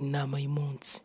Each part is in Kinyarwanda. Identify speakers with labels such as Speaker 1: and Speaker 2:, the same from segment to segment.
Speaker 1: inama y'umunsi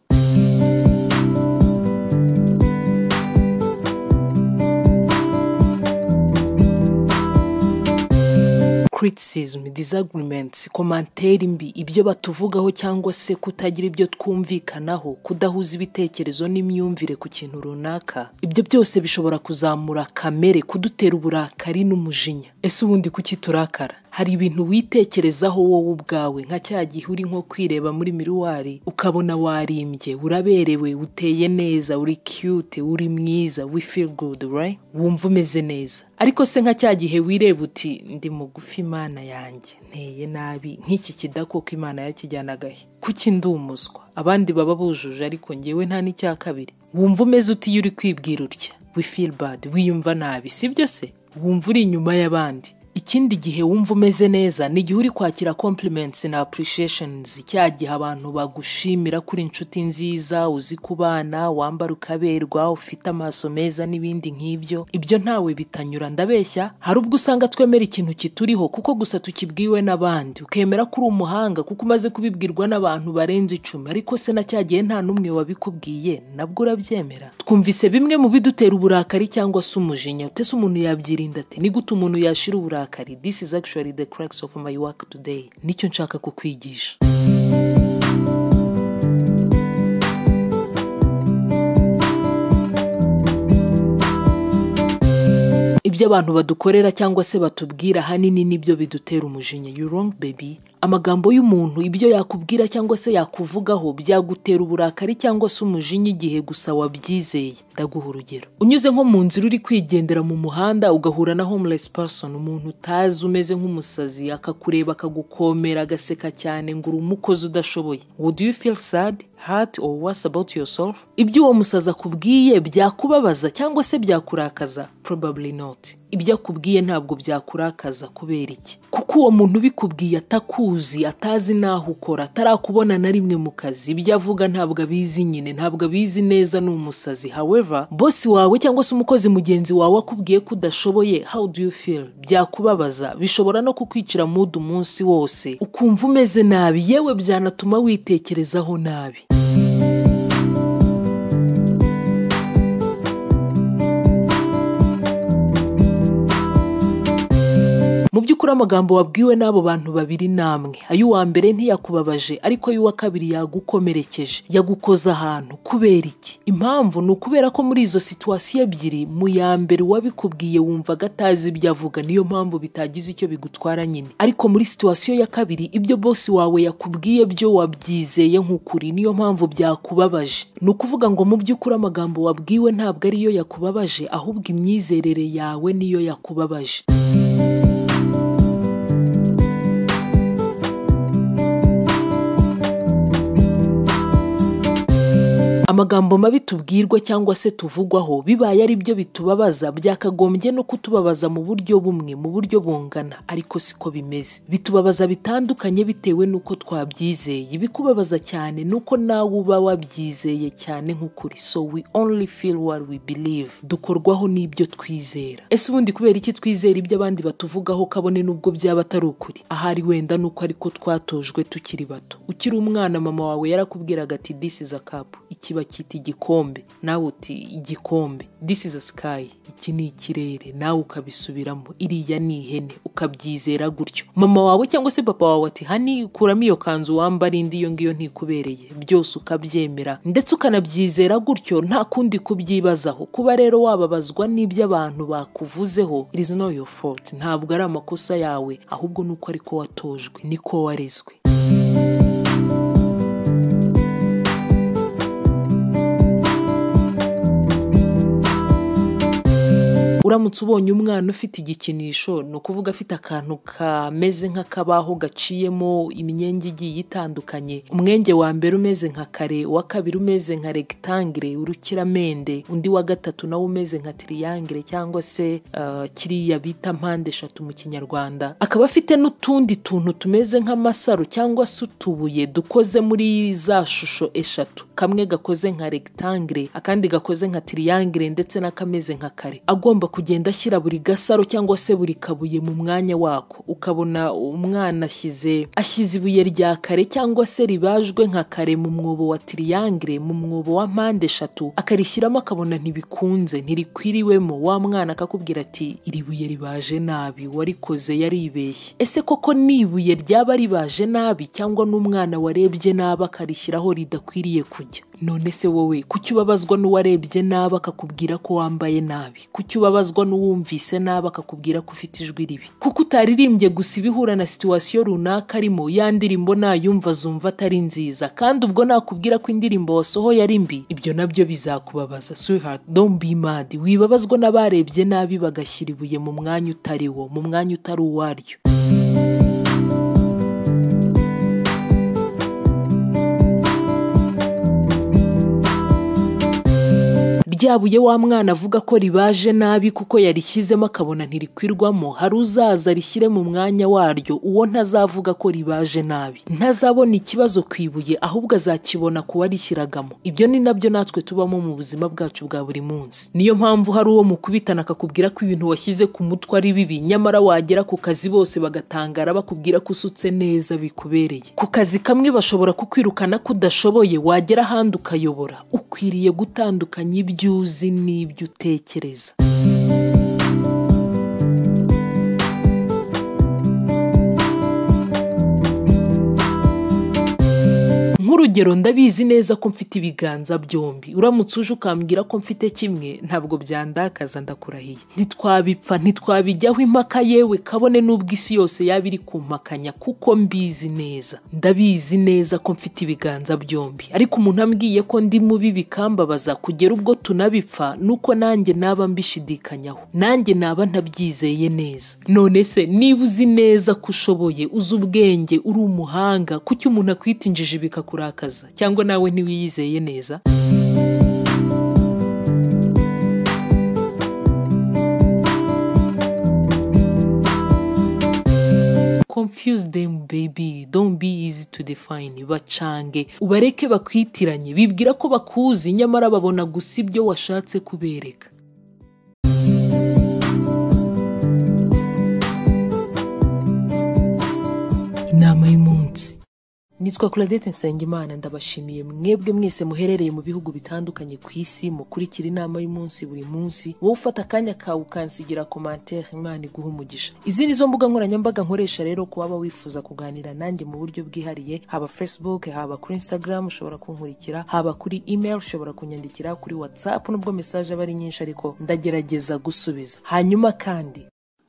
Speaker 1: criticism disagreements komanteri mbi ibyo batuvugaho cyangwa se kutagira ibyo twumvikanaho kudahuza ibitekerezo n'imyumvire ku kintu runaka ibyo byose bishobora kuzamura kamere kudutera uburakari n'umujinya ese ubundi kuki turakara hari ibintu witekerezaho wowe ubwawe nka cya gihe uri nko kwireba muri miruwari ukabona warimbye uraberewe uteye neza uri cute uri mwiza we feel good right wumva umeze neza ariko se nka cya gihe wireba uti ndi mugufi imana yanjye nteye nabi nk'iki kidakoko imana yakijyanaga he kuki ndi umuswa abandi baba bujuje ariko ngewe nta n'icya kabiri wumva umeze uti iyo uri kwibwira utya we feel bad wiyumva nabi sibyo se wumva uri inyuma y'abandi ikindi gihe wumva umeze neza ni igihe uri kwakira compliments na appreciations cya gihe abantu bagushimira kuri inshuti nziza uzi kubana wambara ukaberwa ufite amaso meza n'ibindi nk'ibyo ibyo ntawe bitanyura ndabeshya hari ubwo usanga twemera ikintu kituriho kuko gusa tukibwiwe n'abandi ukemera ko uri umuhanga kuko umaze kubibwirwa n'abantu barenze icumi ariko se na cya gihe nta n'umwe wabikubwiye nabwo urabyemera twumvise bimwe mu bidutera uburakari cyangwa se umujinya utese umuntu yabyirinda ati ni gute umuntu yashira uburakari uburakari this is actually the crux of my work today nicyo nshaka kukwigisha ibyo abantu badukorera cyangwa se batubwira ahanini nibyo bidutera umujinya you wrong baby amagambo y'umuntu ibyo yakubwira cyangwa se yakuvugaho byagutera uburakari cyangwa se umujinya igihe gusa wabyizeye ndaguha urugero unyuze nko mu nzira uri kwigendera mu muhanda ugahura na homeless person umuntu utazi umeze nk'umusazi akakureba akagukomera agaseka cyane ngo uri umukozi udashoboye would you feel sad hurt or worse about yourself ibyo uwo musazi akubwiye byakubabaza cyangwa se byakurakaza probably not ibyo akubwiye ntabwo byakurakaza kubera iki kuko uwo muntu ubikubwiye atakuzi atazi n'aho ukora atarakubona na rimwe mu kazi ibyo avuga ntabwo abizi nyine ntabwo abizi neza ni umusazi however bosi wawe cyangwa se umukozi mugenzi wawe akubwiye ko udashoboye how do you feel byakubabaza bishobora no kukwicira mudu umunsi wose ukumva umeze nabi yewe byanatuma witekerezaho nabi mu by'ukuri amagambo wabwiwe n'abo bantu babiri namwe ay'uwa mbere ntiyakubabaje ariko ay'uwa kabiri yagukomerekeje yagukoza ahantu kubera iki impamvu ni ukubera ko muri izo situwasiyo ebyiri mu ya mbere uwabikubwiye wumvaga atazi ibyo avuga niyo mpamvu bitagize icyo bigutwara nyine ariko muri situwasiyo ya kabiri ibyo bosi wawe yakubwiye byo wabyizeye nk'ukuri niyo mpamvu byakubabaje ni ukuvuga ngo mu by'ukuri amagambo wabwiwe ntabwo ariyo yakubabaje ahubwo imyizerere yawe niyo yakubabaje amagambo mabi tubwirwa cyangwa se tuvugwaho bibaye ari byo bitubabaza byakagombye no kutubabaza mu buryo bumwe mu buryo bungana ariko siko bimeze bitubabaza bitandukanye bitewe n'uko twabyizeye ibikubabaza cyane n'uko nawe uba wabyizeye cyane nk'ukuri so we only feel what we believe dukorwaho n'ibyo twizera ese ubundi kubera iki twizera ibyo abandi batuvugaho kabone n'ubwo byaba atari ukuri ahari wenda n'uko ariko twatojwe tukiri bato ukiri umwana mama wawe yarakubwiraga ati this is a cup ikiba cyita igikombe nawe uti igikombe this is a sky iki ni ikirere nawe ukabisubiramo iriya ni ihene ukabyizera gutyo mama wawe cyangwa se papa wawe ati hani kuramo iyo kanzu wambara indi iyo ngiyo ntikubereye byose ukabyemera ndetse ukanabyizera gutyo nta kundi kubyibazaho kuba rero wababazwa n'ibyo abantu bakuvuzeho it is not your fault ntabwo ari amakosa yawe ahubwo nuko ariko watojwe niko warezwe uramutse ubonye umwana ufite igikinisho ni ukuvuga afite akantu kameze nk'akabaho gaciyemo imyenge igiye itandukanye umwenge wa mbere umeze nka kare uwa kabiri umeze nka regitangire urukiramende undi wa gatatu nawe umeze nka tiriyangire cyangwa se kiriya bita mpande eshatu mu kinyarwanda akaba afite n'utundi tuntu tumeze nk'amasaro cyangwa se utubuye dukoze muri za shusho eshatu kamwe gakoze nka rectangle akandi gakoze nka triangle ndetse n'akameze nka kare agomba kugenda ashyira buri gasaro cyangwa se buri kabuye mu mwanya wako ukabona umwana ashyize ashyize ibuye rya kare cyangwa se ribajwe nka kare mu mwobo wa triangle mu mwobo wa mpande eshatu akarishyiramo akabona ntibikunze ntirikwiriwemo wa mwana akakubwira ati iri buye ribaje nabi warikoze yaribeshye ese koko ni ibuye ryaba ribaje nabi cyangwa n'umwana warebye nabi akarishyiraho ridakwiriye kujya none se wowe kuki ubabazwa n'uwarebye nabi akakubwira ko wambaye nabi kuki ubabazwa n'uwumvise nabi akakubwira ko ufite ijwi ribi kuko utaririmbye gusa ibihura na situwasiyo runaka arimo ya ndirimbo nayumva azumva atari nziza kandi ubwo nakubwira ko indirimbo wasohoye ari mbi ibyo nabyo bizakubabaza sweetheart don't be mad wibabazwa n'abarebye nabi bagashyira ibuye mu mwanya utari wo mu mwanya utari uwaryo ryabuye wa mwana avuga ko ribaje nabi kuko yarishyizemo akabona ntirikwirwamo hari uzaza rishyire mu mwanya waryo uwo ntazavuga ko ribaje nabi ntazabona ikibazo ku ibuye ahubwo azakibona ku warishyiragamo ibyo ni nabyo natwe tubamo mu buzima bwacu bwa buri munsi niyo mpamvu hari uwo mukubitana akakubwira ko ibintu washyize ku mutwe ari bibi nyamara wagera ku kazi bose bagatangara bakubwira ko usutse neza bikubereye ku kazi kamwe bashobora kukwirukana ko udashoboye wagera ahandi ukayobora ukwiriye gutandukanya ibyo uzi n'ibyo utekereza nk'urugero ndabizi neza ko mfite ibiganza byombi uramutse uje ukambwira ko mfite kimwe ntabwo byandakaza ndakurahiye ntitwabipfa ntitwabijyaho impaka yewe kabone n'ubwo isi yose yaba iri kumpakanya kuko mbizi neza ndabizi neza ko mfite ibiganza byombi ariko umuntu ambwiye ko ndi mubi bikambabaza kugera ubwo tunabipfa nuko nanjye naba mbishidikanyaho nanjye naba ntabyizeye neza none se niba uzi neza ko ushoboye uzi ubwenge uri umuhanga kuki umuntu akwita injiji bikakuranga akaza cyangwa nawe ntiwiyizeye neza confuse them baby don't be easy to define bacange ubareke bakwitiranye bibwira ko bakuzi nyamara babona gusa ibyo washatse kubereka inama y'umunsi nitwa Claudette Nsengimana ndabashimiye mwebwe mwese muherereye mu bihugu bitandukanye ku isi mukurikira inama y'umunsi buri munsi wowe ufata akanya kawe ukansigira komantere imana iguha umugisha izi ni zo mbuga nkoranyambaga nkoresha rero ku waba wifuza kuganira nanjye mu buryo bwihariye haba facebook haba kuri instagram ushobora kunkurikira haba kuri email ushobora kunyandikira kuri whatsapp nubwo message aba ari nyinshi ariko ndagerageza gusubiza hanyuma kandi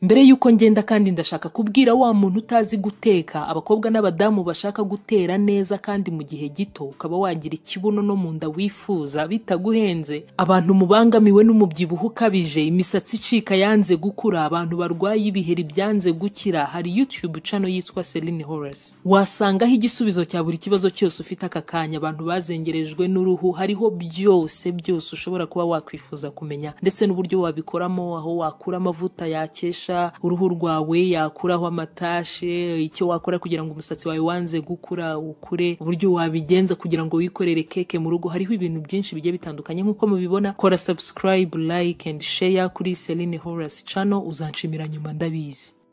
Speaker 1: mbere y'uko ngenda kandi ndashaka kubwira wa muntu utazi guteka abakobwa n'abadamu bashaka gutera neza kandi mu gihe gito ukaba wagira ikibuno no mu nda wifuza bitaguhenze abantu mubangamiwe n'umubyibuho ukabije imisatsi icika yanze gukura abantu barwaye ibiheri byanze gukira hari YouTube channel yitwa Celine Horace wasangaho igisubizo cya buri kibazo cyose ufite aka kanya abantu bazengerejwe n'uruhu hariho byose byose ushobora kuba wakwifuza kumenya ndetse n'uburyo wabikoramo aho wakura amavuta yakesha uruhu rwawe yakuraho amatashe icyo wakora kugira ngo umusatsi wawe wanze gukura ukure uburyo wabigenza kugira ngo wikorere keke mu rugo hariho ibintu byinshi bigiye bitandukanye nk'uko mubibona kora subscribe like and share kuri Celine Horace channel uzanshimira nyuma ndabizi